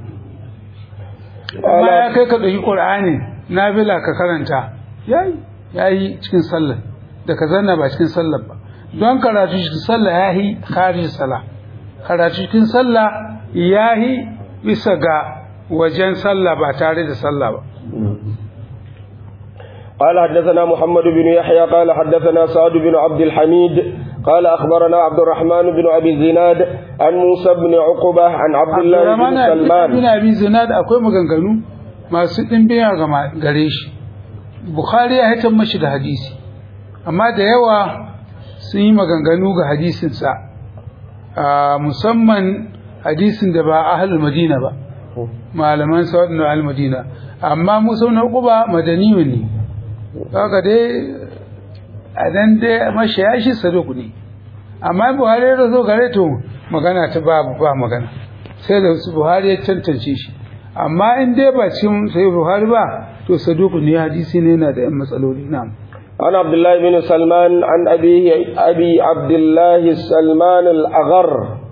amma ya kai ka dauki qur'ani nafila ka karanta yayi yayi cikin sallar da ka zanna ba cikin sallar ba don karatu cikin sallah yahi kharij sallah karatu cikin sallah yahi bisa ga wajen sallah ba tare da sallah ba قال حدثنا محمد بن يحيى قال حدثنا سعد بن عبد الحميد قال أخبرنا عبد الرحمن بن أبي الزناد عن موسى بن عقبة عن عبد الله بن bin سلمان abi zinad akwai maganganu masu ɗimbiya ga gare shi bukhari ya hitar mashi da hadisi amma da yawa sun yi maganganu ga hadisinsa a musamman hadisin da ba ahlul madina ba malaman sa'adun al madina amma musa na uquba madaniyu ne kaga dai a dan dai mashaya shi saduk ne amma buhari ya zo gare to magana ta ba ba magana sai da su buhari ya tantance shi amma in dai ba cin sai buhari ba to saduk ne hadisi ne yana da yan matsaloli na'am عن عبد الله بن سلمان عن أبيه أبي عبد الله سلمان الأغر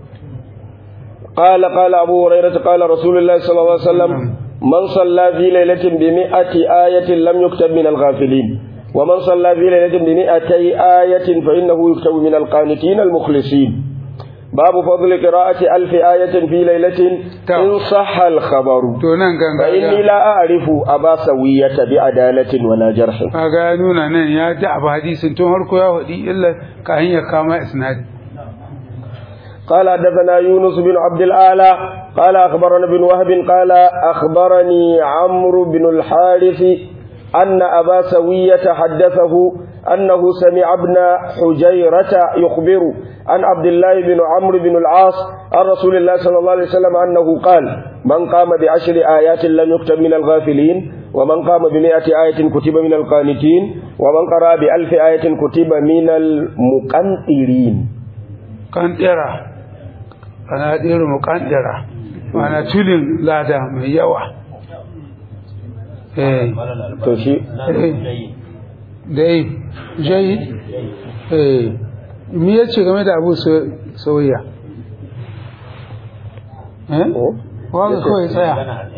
قال قال أبو هريرة قال رسول الله صلى الله عليه وسلم من صلى في ليلة بمئة آية لم يكتب من الغافلين ومن صلى في ليلة بمئتي آية فإنه يكتب من القانتين المخلصين باب فضل قراءة ألف آية في ليلة إن صح الخبر to nan ganga فإني لا أعرف أبا سوية بعدالة ولا جرح kaga ya nuna nan ya ji abu hadisin tun harko ya hudi illa ka hanyar kama isnadi قال حدثنا يونس بن عبد الأعلى قال أخبرنا بن وهب قال أخبرني عمرو بن الحارث أن أبا سوية حدثه أنه سمع ابن حجيرة يخبر عن عبد الله بن عمرو بن العاص عن رسول الله صلى الله عليه وسلم أنه قال من قام بعشر آيات لم يكتب من الغافلين ومن قام بمئة آية كتب من القانتين ومن قرأ بألف آية كتب من المقنطرين kandira ana ɗera mu kandira mana tulin lada mai yawa eh to shi dai jai eh me yace game da abu sauya eh wanda kawai tsaya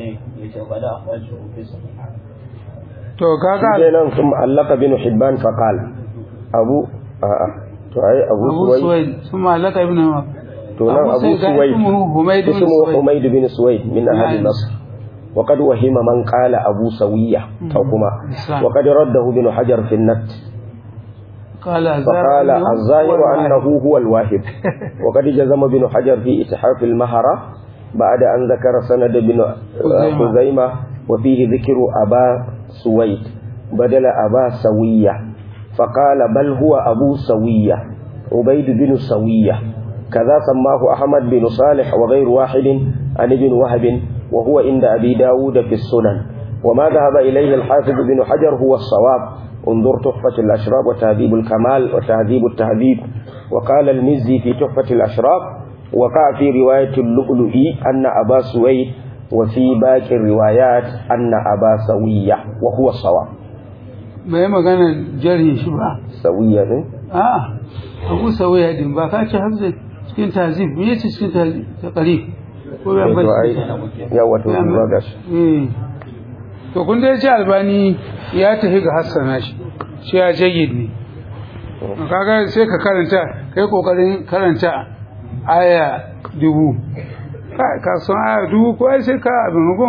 to kaga sai nan sun allaka bin hibban faqal abu a'a to ai abu abu suwai suwaid sun malaka ibn to nan abu suwai ismu humayd bin suwaid min ahli nasr وقد وهم من قال أبو سوية أو كما وقد رده ابن حجر في النت قال فقال الظاهر أنه هو الواهب وقد جزم ابن حجر في إتحاف المهرة بعد أن ذكر سند بن خزيمة وفيه ذكر أبا سويد بدل أبا سوية فقال بل هو أبو سوية عبيد بن سوية كذا سماه أحمد بن صالح وغير واحد عن ابن وهب وهو عند أبي داود في السنن وما ذهب إليه الحافظ بن حجر هو الصواب انظر تحفة الأشراب وتهذيب الكمال وتهذيب التهذيب وقال المزي في تحفة الأشراب وقع في رواية اللؤلؤي أن أبا سويد وفي باقي الروايات أن أبا سوية وهو الصواب bai magana jarhin shi ba سوية ne? a abu sauya din ba ka ci hafzin cikin tazib me yace cikin tazib ta qarib ko ya Eh, to ai bari yawa to ba gashi eh to kun dai ce albani ya tafi ga hassana shi shi ya jayyid ne kaga sai ka karanta kai kokarin karanta aya dubu ka ka san aya dubu ko ai sai ka abin gon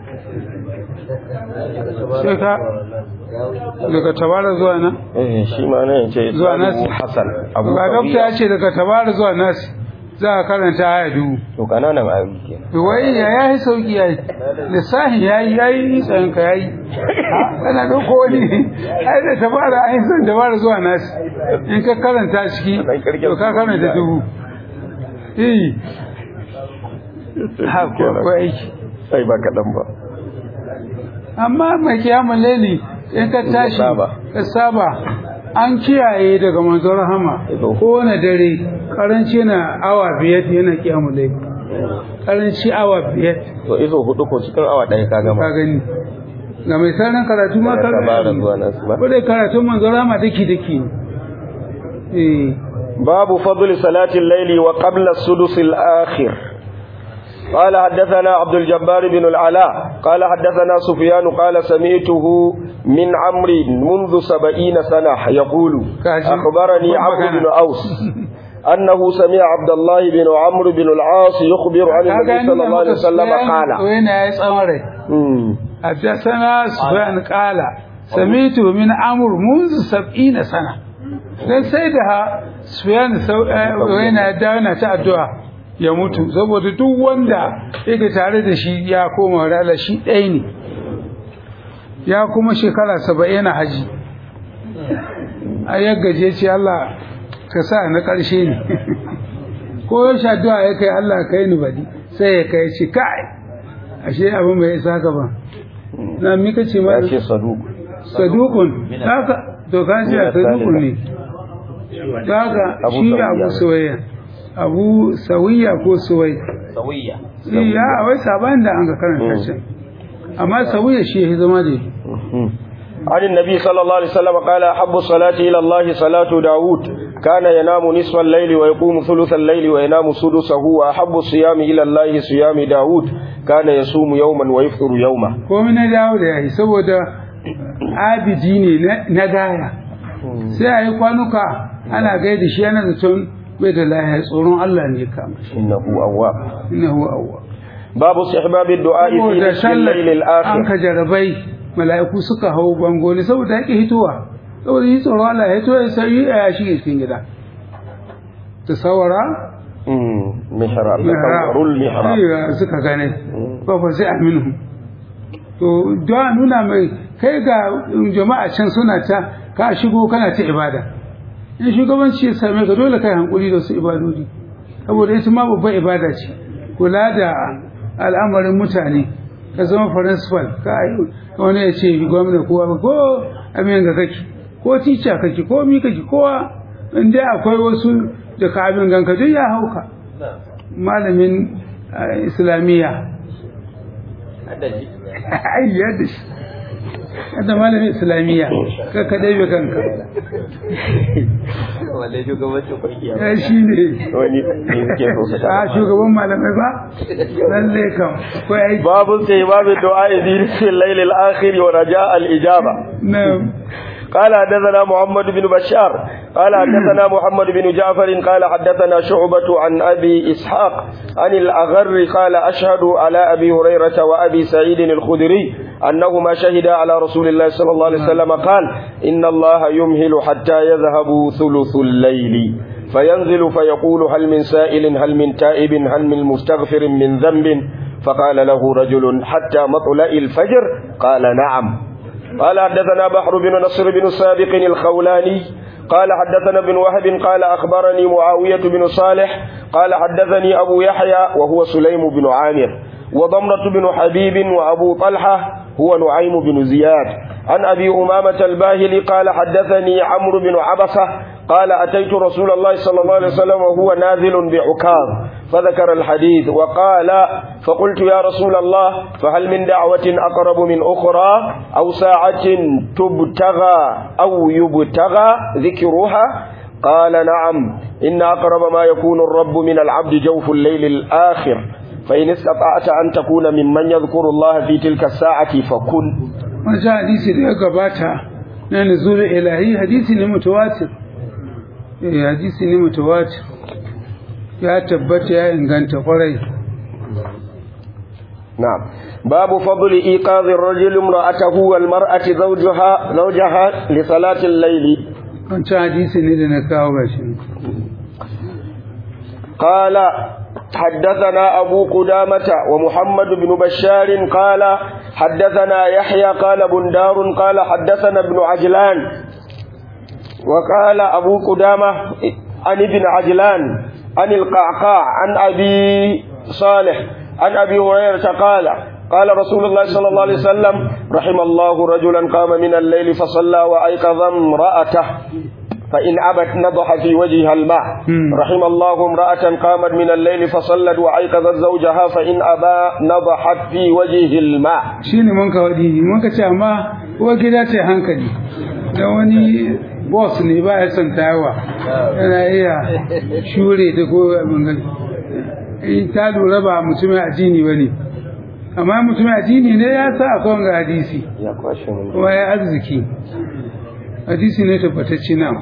sai ka daga tabara zuwa nan eh shi ma ne yace Zuwa nasi. Hassan Abu ga dokta Sawiya ya ce daga tabara zuwa nasi za a karanta aya dubu to kananan ayoyi kenan wai ya yayi sauki yayi lissahi yayi yayi tsayin ka yayi kana dauko wani ai da tabara ai san tabara zuwa nasi in ka karanta ciki to ka karanta dubu eh ha ko ko aiki sai ba kaɗan ba amma mai kiyamun laili in ka tashi saba. ka saba an kiyaye daga manzon rahama Ido. kowane dare karanci na awa biyar yana kiyamun laili karanci awa biyar to izo hudu ko cikin awa ɗaya ka ka gama gani ga mai sanin karatu ma ka Daga tabara zuwa nasu ba. ko dai karatun manzon rahama daki daki ne eh babu fadli salatin laili wa qabla sudus al-akhir قال حدثنا عبد الجبار بن العلاء قال حدثنا سفيان قال سمعته من عمرو منذ سبعين سنة يقول أخبرني عمرو بن أوس أنه سمع عبد الله بن عمرو بن العاص يخبر عن النبي صلى الله عليه وسلم قال وين يا سمري حدثنا سفيان قال سمعته من عمرو منذ سبعين سنة dan sai da Sufyan yana dawo ta addu'a ya mutu saboda duk wanda yake tare da shi ya koma rala shi ɗaya ne ya kuma shekara saba'in na haji a yaggaje ce Allah ka sa na ƙarshe ne ko ya sha addu'a ya kai Allah kai ni badi sai ya kai ci kai ashe abin bai isa ka ba na mika ce ma ce saduk sadukun haka to ka ce sadukun ne haka shi abu soyayya abu sawiya ko suwai sawiya ya wai saban da an ga karanta can amma sawiya shi ya zama da عن النبي صلى الله عليه وسلم قال أحب الصلاة إلى الله صلاة داود كان ينام نصف الليل ويقوم ثلث الليل وينام سدسه وأحب الصيام إلى الله صيام داود كان يصوم يوما ويفطر يوما ko na dawo da yayi saboda abidi ne na gaya sai a yi kwanuka ana gaida shi yana da tun bai da lahiya tsoron Allah ne kama shi إنه أواب innahu awwab باب استحباب الدعاء في saboda نصف الليل sallar an الآخر ka jarabai mala'iku suka hau bango ne saboda yake hituwa saboda yi tsoron Allah ya hito ya sai ya shige cikin gida tasawara أمم، محراب تصور المحراب Iya, suka gane ba fa sai aminu to don nuna mai kai ga jama'a can suna ta ka shigo kana ta ibada in shugabanci ya same ka dole kai hankuli da su ibadodi saboda ita ma babban ibada ce kula da al'amarin mutane ka zama principal ka yi wani ya ce gwamna kowa ko amin ga kake ko tica kake ko mi kake kowa inda akwai wasu da ka abin ganka duk ya hauka malamin eh, islamiyya haddaji ai yadda shi yadda malamin islamiyya ka ka ɗebe kanka walle shugabancin kungiya ya shi ne wani ne suke so su a shugaban malamai ba lalle kam akwai aiki باب استحباب الدعاء في نصف الليل الآخر ورجاء الإجابة na قال حدثنا محمد بن بشار قال حدثنا محمد بن جعفر قال حدثنا شعبة عن أبي إسحاق عن الأغر قال أشهد على أبي هريرة وأبي سعيد الخدري أنهما شهدا على رسول الله صلى الله عليه وسلم قال إن الله يمهل حتى يذهب ثلث الليل فينزل فيقول هل من سائل هل من تائب هل من مستغفر من ذنب فقال له رجل حتى مطلع الفجر قال نعم قال حدثنا بحر بن نصر بن سابق الخولاني قال حدثنا ابن وهب قال أخبرني معاوية بن صالح قال حدثني أبو يحيى وهو سليم بن عامر وضمرة بن حبيب وأبو طلحة هو نعيم بن زياد عن أبي أمامة الباهلي قال حدثني عمرو بن عبسة قال أتيت رسول الله صلى الله عليه وسلم وهو نازل بعكاظ فذكر الحديث وقال فقلت يا رسول الله فهل من دعوة أقرب من أخرى أو ساعة تبتغى أو يبتغى ذكرها قال نعم إن أقرب ما يكون الرب من العبد جوف الليل الآخر فإن استطعت أن تكون ممن يذكر الله في تلك الساعة فكن wancan hadisi da ya gabata na nuzulul ilahi hadisi ne mutawatir eh hadisi ne mutawatir ya tabbata ya inganta kwarai نعم باب فضل إيقاظ الرجل امرأته والمرأة زوجها زوجها لصلاة الليل wancan hadisi ne da na kawo gashi قال حدثنا أبو قدامة ومحمد بن بشار قال حدثنا يحيى قال بندار قال حدثنا ابن عجلان وقال أبو قدامة عن ابن عجلان عن القعقاع عن أبي صالح عن أبي هريرة قال قال رسول الله صلى الله عليه وسلم رحم الله رجلا قام من الليل فصلى وأيقظ امرأته فإن أبت نضح في وجهها الماء مم. رحم الله امرأة قامت من الليل فصلت وأيقظت زوجها فإن أبى نضحت في وجهه الماء shine mun ka wadi mun ka ce amma uwar gida ce hankali da wani boss ne ba ya son tayawa yana iya shure da ko abin gani in ta lura ba mutumin addini ba ne amma mutumin addini ne ya sa akwai wanga hadisi ya kwashe mun kuma ya arziki hadisi ne tabbatacce na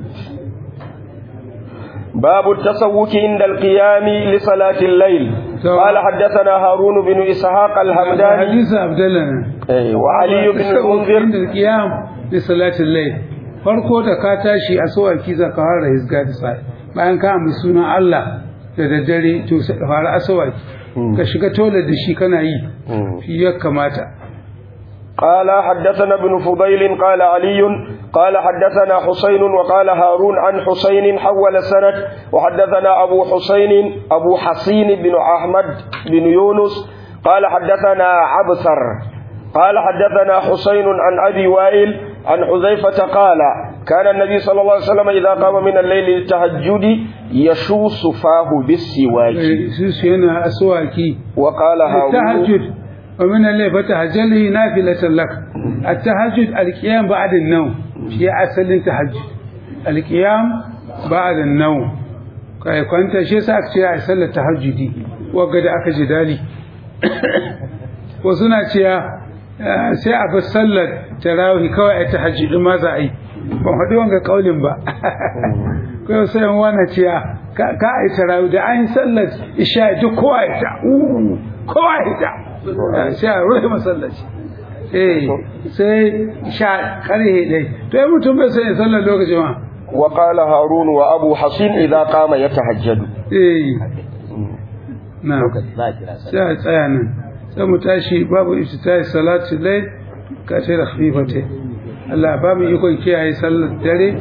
باب التسوك عند القيام لصلاة الليل تو- قال حدثنا هارون بن إسحاق الحمداني hadisi abdallah ne إيه، وعلي بن المنذر da qiyam li salatin layl farko da ka tashi a sawaki za ka fara hizga da sai bayan ka amsa sunan Allah da daddare to sai ka fara asawaki ka shiga tolar da shi kana yi shi ya kamata قال حدثنا ابن فضيل قال علي قال حدثنا حسين وقال هارون عن حسين حول السند وحدثنا أبو حسين أبو حسين بن أحمد بن يونس قال حدثنا عبثر قال حدثنا حسين عن أبي وائل عن حذيفة قال كان النبي صلى الله عليه وسلم إذا قام من الليل للتهجد يشوص فاه بالسواك su su yana aswaki وقال هارون التهجد ومن الليل فتهجد له نافلة لك التهجد القيام بعد النوم في أصل التهجد القيام بعد النوم kai kwanta shi yasa aka ce a sallar tahajjudi wagga da aka ji dali ko suna cewa eh, sai a bar sallar tarawih kawai a tahajjudi ma za a yi ban faɗi wanga kaulin ba kai sai yan wannan cewa ka ka a yi tarawih da an yi sallar isha duk kowa ya ta uh, kowa ya ta Eh, sai a rufe masallaci eh sai sha karhe dai to ai mutum bai sai sallar lokacin ma وقال هارون وأبو حصين إذا قام يتهجد eh na za a kira sallah sai a tsaya nan sai mu tashi babu iftitai salatu lai ka ce da khifate Allah ba mu ikon kiyaye sallar dare